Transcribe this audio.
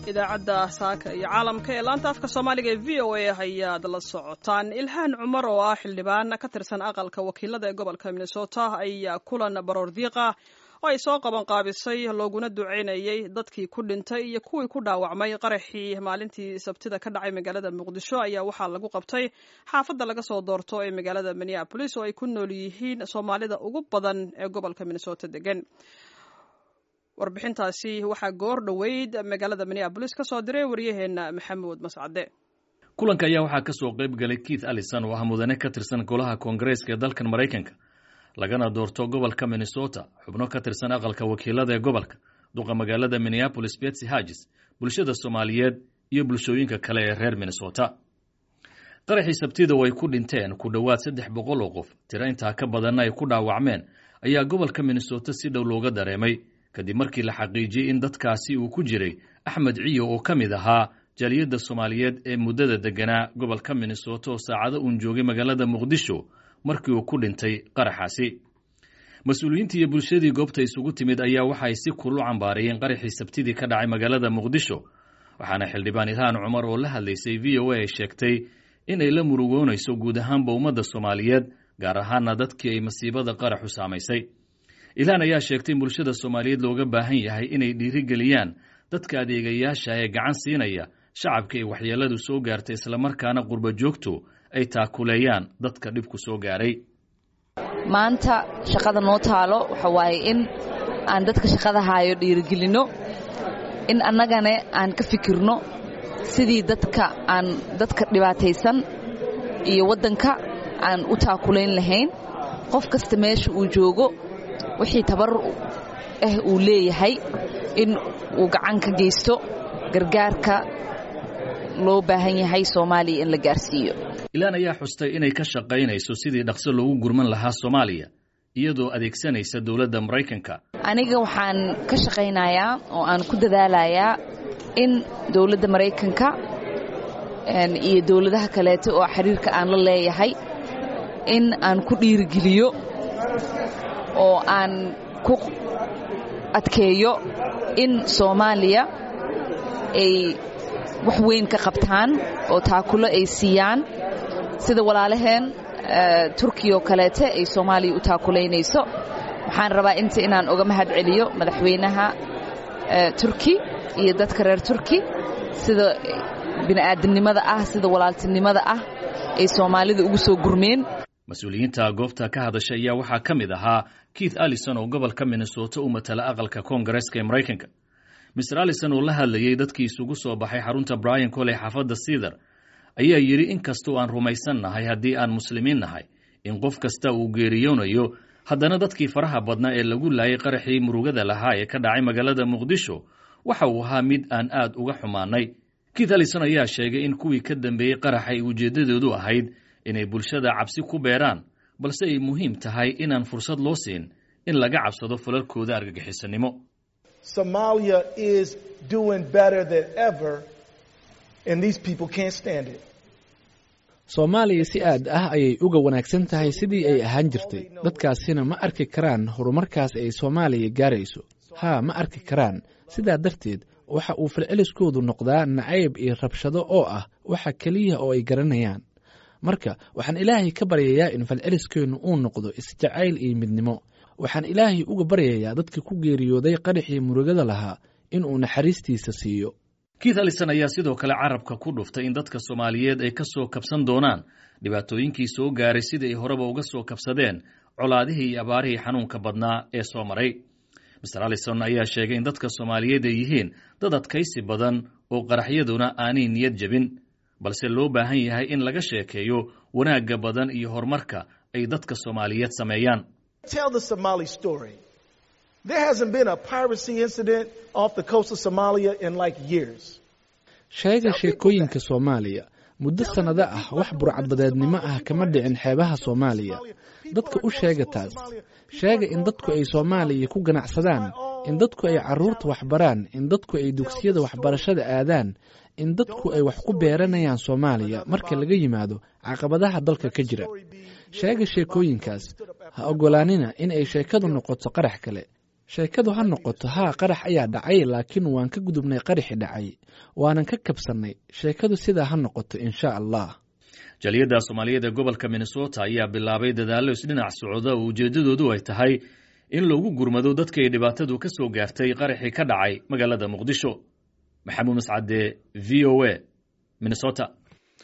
idaacadda saaka iyo caalamka ee laanta afka soomaaliga ee v o a ayaad la socotaan ilhaan cumar oo ah xildhibaan ka tirsan aqalka wakiilada ee gobolka minnesota ayaa kulan baroor diiqa oo ay soo qaban qaabisay looguna duceynayay dadkii ku dhintay iyo kuwii ku dhaawacmay qaraxii maalintii sabtida ka dhacay magaalada muqdisho ayaa waxaa lagu qabtay xaafadda laga soo doorto ee magaalada minneabolis oo ay ku nool yihiin soomaalida ugu badan ee gobolka minnesota degan warbixintaasi waxaa goor dhoweyd magaalada minneabolis ka soo diray waryaheena maxamuud mascade kulanka ayaa waxaa ka soo qayb galay keith allison oo ah mudane ka tirsan golaha koongareeska ee dalkan maraykanka lagana doorto gobolka minnesota xubno ka tirsan aqalka wakiilada ee gobolka duqa magaalada minneabolis betsy hagis bulshada soomaaliyeed iyo bulshooyinka kale ee reer minnesota qaraxii sabtida oo ay ku dhinteen ku dhowaad saddex boqol oo qof tiro intaa ka badanna ay ku dhaawacmeen ayaa gobolka minnesota si dhow looga dareemay kadib markii la xaqiijiyey in dadkaasi uu ku jiray axmed ciyo oo ka mid ahaa jaaliyadda soomaaliyeed ee muddada degganaa gobolka minnesota oo saacado uun joogay magaalada muqdisho markii uu ku dhintay qaraxaasi mas-uuliyiintii iyo bulshadii goobta isugu timid ayaa waxaay si kulul cambaarayeen qaraxii sabtidii ka dhacay magaalada muqdisho waxaana xildhibaan ilhaan cumar oo la hadlaysay v o a ay sheegtay in ay la murugoonayso guud ahaanba ummadda soomaaliyeed gaar ahaana dadkii ay masiibada qaraxu saamaysay ilhaan ayaa sheegtay in bulshada soomaaliyeed looga baahan yahay inay dhiirigeliyaan dadka adeegayaasha ee gacan siinaya shacabka ay waxyeeladu soo gaartay islamarkaana qurba joogto ay taakuleeyaan dadka dhibku soo gaaray maanta shaqada noo taalo waxa waaye in aan dadka shaqada haayo dhiirigelinno in annagane aan ka fikirno sidii dadka aan dadka dhibaataysan iyo waddanka aan u taakulayn lahayn qof kasta meesha uu joogo wixii tabarur ah uu leeyahay in uu gacan ka geysto gargaarka loo baahan yahay soomaaliya in la gaarsiiyo ilaan ayaa xustay inay ka shaqaynayso sidii dhaqso loogu gurman lahaa soomaaliya iyadoo adeegsanaysa dowladda maraykanka aniga waxaan ka shaqaynayaa oo aan ku dadaalayaa in dowladda maraykanka iyo dowladaha kaleeto oo xiriirka aan la leeyahay in aan ku dhiirigeliyo oo aan ku adkeeyo in soomaaliya ay wax weyn ka qabtaan oo taakulo ay siiyaan sida walaalaheen turkiya oo kaleete ay soomaaliya u taakulaynayso waxaan rabaa inta inaan uga mahad celiyo madaxweynaha turki iyo dadka reer turki sida bini'aadamnimada ah sida walaaltinimada ah ay soomaalida ugu soo gurmeen mas-uuliyiinta goobta ka hadasha ayaa waxaa ka mid ahaa keith allison oo gobolka minnesota u matala aqalka koongareeska ee maraykanka mister allison oo la hadlayey dadkii isugu soo baxay xarunta brian coley xaafadda cedar ayaa yidhi in kastoo aan rumaysan nahay haddii aan muslimiin nahay in qof kasta uu geeriyoonayo haddana dadkii faraha badnaa ee lagu laayay qaraxii murugada lahaa ee ka dhacay magaalada muqdisho waxa uu ahaa mid aan aad uga xumaanay keith allison ayaa sheegay in kuwii ka dambeeyey qaraxa ay ujeeddadoodu ahayd inay bulshada cabsi ku beeraan balse ay muhiim tahay inaan fursad loo siin in laga cabsado falalkooda argagixisanimo Somalia is doing better than ever, and these people can't stand it. soomaaliya si aad ah ayay uga wanaagsan tahay sidii ay ahaan jirtay dadkaasina ma arki karaan horumarkaas ay soomaaliya gaarayso haa ma arki karaan sidaa darteed waxa uu falceliskoodu noqdaa nacayb iyo rabshado oo ah waxa keliya oo ay garanayaan marka waxaan ilaahay ka baryayaa in falceliskeennu uu noqdo isjacayl iyo midnimo waxaan ilaahay uga baryayaa dadka ku geeriyooday qaraxii murugada lahaa inuu naxariistiisa siiyo keith allison ayaa sidoo kale carabka ku dhuftay in dadka soomaaliyeed ay ka soo kabsan doonaan dhibaatooyinkii soo gaaray sidii ay horeba uga soo kabsadeen colaadihii iyo abaarihii xanuunka badnaa ee soo maray master allison ayaa sheegay in dadka soomaaliyeed ay yihiin dad adkaysi badan oo qaraxyaduna aanay niyad jebin balse loo baahan yahay in laga sheekeeyo wanaagga badan iyo horumarka ay dadka soomaaliyeed sameeyaan Tell the Somali story. There hasn't been a piracy incident off the coast of Somalia in like years. sheega sheekooyinka soomaaliya muddo sannado ah wax burcadbadeednimo ah kama dhicin xeebaha soomaaliya dadka u sheega taas sheega in dadku ay soomaaliya ku ganacsadaan in dadku ay carruurta waxbaraan in dadku ay dugsiyada waxbarashada aadaan in dadku ay wax ku beeranayaan soomaaliya marka laga yimaado caqabadaha dalka ka jira sheega sheekooyinkaas ha oggolaanina in ay sheekadu noqoto qarax kale sheekadu ha noqoto haa qarax ayaa dhacay laakiin waan ka gudubnay qaraxi dhacay waanan ka kabsannay sheekadu sidaa ha noqoto insha allah jaliyadda soomaaliyeed ee gobolka minnesota ayaa bilaabay dadaallo isdhinac socda oo ujeeddadoodu ay tahay in lagu gurmado dadka ay dhibaatadu ka soo gaartay qaraxii ka dhacay magaalada muqdisho maxamuud mascade v o a minnesota